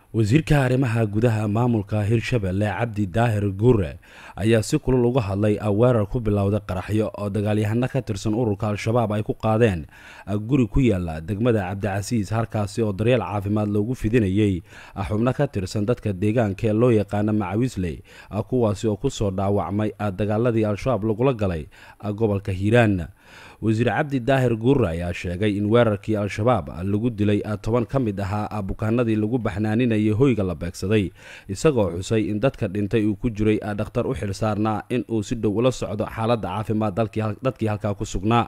wasiirka arrimaha gudaha maamulka hirshabelle cabdi daahir guure ayaa si kulul uga hadlay weerar ku bilowday qaraxyo oo dagaalyahano ka tirsan ururka al-shabaab ay ku qaadeen guri ku yaala degmada cabdicasiis halkaasi oo daryeel caafimaad loogu fidinayay xubno ka tirsan dadka deegaanka ee loo yaqaana macawisley kuwaasi oo kusoo dhaawacmay dagaaladii al-shabaab lagula galay gobolka hiiraan wasiir cabdi daahir guure ayaa sheegay in weerarkii al-shabaab lagu dilay toban ka mid ahaa bukaanadii lagu baxnaaninayay hoyga la beegsaday isagoo xusay in dadka dhintay uu ku jiray dhakhtar u xil saarnaa in uu si dhow ula socdo xaaladda caafimaad dadkii halkaa ku sugnaa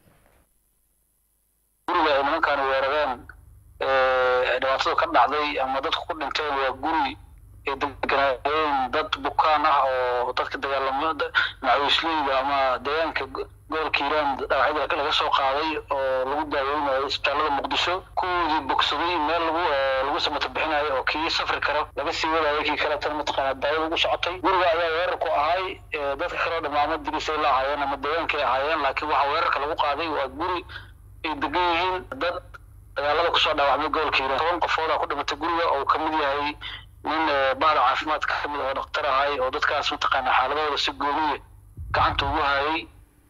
guriga ay nimankaan weerareen dhibaatada ka dhacday ama dadku ku dhinteen waa guri ay deganaayeen dad bukaan ah oo dadka dagaalamo macawisleyda ama deegaanka gobolka hiiraan dhaawacyada laga soo qaaday oo lagu daaweynayo isbitaalada muqdisho kuwoodii bogsaday meel lagu lagu samata bixinayo oo kii safri karo laga sii wadayo kii kale tan mataqaana daawada ugu socotay guriga ayaa weerar ku ahay dadka kaleo dhamaamo dirisay la ahaayeen ama deegaankay ahaayeen laakiin waxaa weerarka lagu qaaday waa guri ay degan yihiin dad dagaalada kusoo dhaawacmay gobolka hiiraan toban qofoodaa ku dhimatay guriga oo ka mid yahay nin bahda caafimaadka ka mid oo dhaktar ahay oo dadkaas mataqaana xaaladooda si gooniya gacanta ugu hayay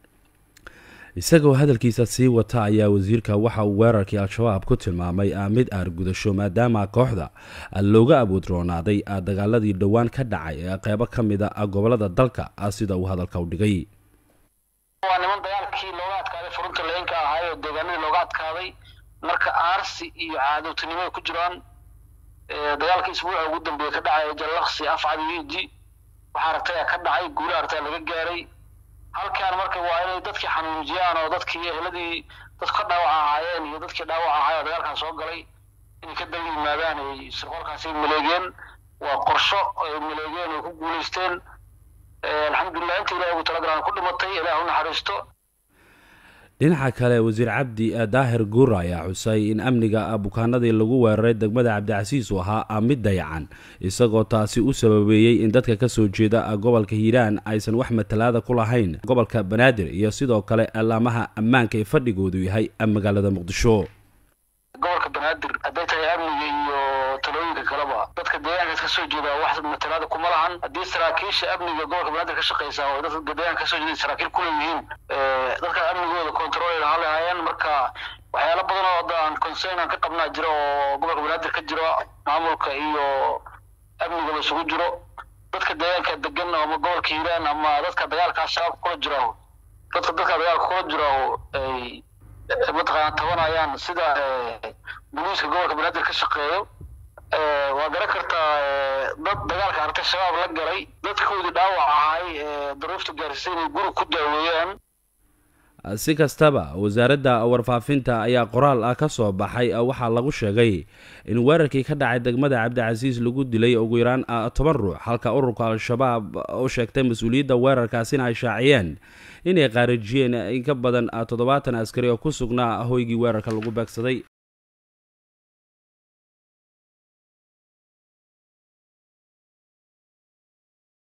isagoo hadalkiisa sii wata ayaa wasiirka waxa uu weerarkii al-shabaab ku tilmaamay mid aargudasho maadaama kooxda looga abuudroonaaday dagaaladii dhowaan ka dhacay ee qeybo ka mid a gobolada dalka sida uu hadalka u dhigay waa niman dagaalkii looga adkaaday furunta leenka ahay oo deegaanadii looga adkaaday marka aarsi iyo caadowtinimo ay ku jiraan dagaalkii isbuuca ugu dambeeya ka dhacay jallaqsi afcad iyo iji waxaa aragtaya ka dhacay guula aragtaya laga gaaray halkaan marka waa inay dadkii xanuunjiyaan oo dadkii eheladii dadku ka dhaawac ahaayeen iyo dadkii dhaawac ahaay oo dagaalkan soo galay inay ka daba yimaadaan ay sirqolkaasi maleegeen waa qorsho ay maleegeen ay ku guulaysteen alxamdulilah inta ilahi ugu talagalaan ku dhimatay ilaah u naxariisto dhinaca kale wasiir cabdi daahir guure ayaa xusay in amniga bukaanadii lagu weeraray degmada cabdicasiis uu ahaa mid dayacan isagoo taasi u sababeeyey in dadka kasoo jeeda gobolka hiiraan aysan wax matalaada ku lahayn gobolka banaadir iyo sidoo kale alaamaha ammaanka ee fadhigoodu yahay magaalada muqdisho gobolka banaadir hadday tahay amniga iyo talooyinka kaleba dadka deegaankaas kasoo jeeda wax matalaada kuma lahan haddii saraakiisha amniga gobolka banaadir ka shaqeysa oo dadka deegaanka kasoo jeeda saraakiil kuleeyihiin dadka amnigooda control lahaa lahaayeen marka waxyaalo badan oo hadda aan concern aan ka qabnaa jiro oo gobolka banaadir ka jiro maamulka iyo amnigaba isugu jiro dadka deegaanka degan ama gobolka hiiraan ama dadka dagaalka shabaab kula jiro dadka dadka dagaalka kula jiro ay mataqaana tabanayaan sida boliiska gobolka banaadir ka shaqeeyo waa garan kartaa dad dagaalka aragtay shabaab la galay dadkoodii dhaawac ahay daruufta gaarsiisay inay guri ku daaweeyaan si kastaba wasaaradda warfaafinta ayaa qoraal ah ka soo baxay waxaa lagu sheegay in weerarkii ka dhacay degmada cabdicasiis lagu dilay ugu yaraan toban ruux halka ururka al-shabaab u sheegtay mas-uuliyadda weerarkaasina ay shaaciyeen inay qaarijiyeen in ka badan toddobaatan askari oo ku sugnaa hoygii weerarka lagu beegsaday